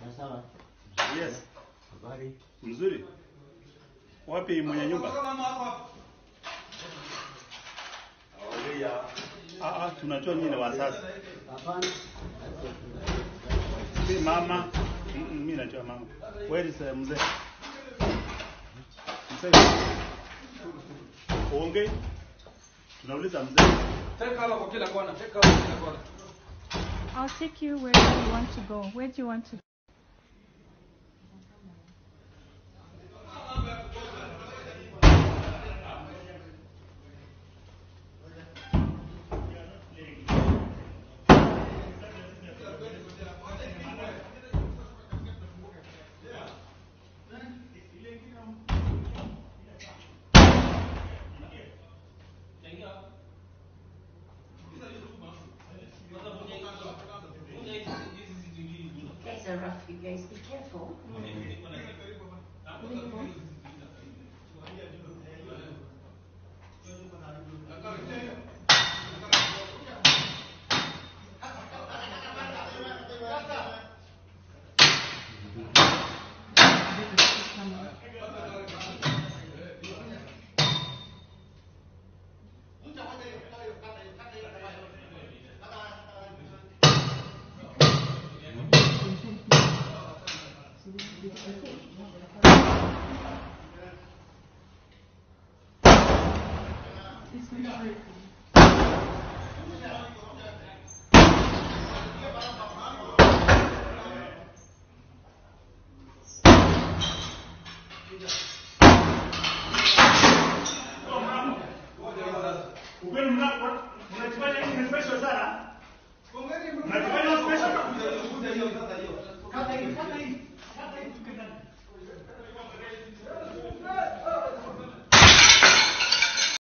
sawa. Yes. Habari. Mzuri. Wapi mwenye nyumba? Ah, ah, tunajua nyinyi ni wazazi. Hapana. Si mama. Mm, mm, Mimi najua mama. Where is uh, mzee? Mzee. Uongee. Tunauliza mzee. Take cover kwa kila kona. Take cover kwa kila kona. I'll take you wherever you want to go. Where do you want to Guys are rough, you guys. Be careful. It's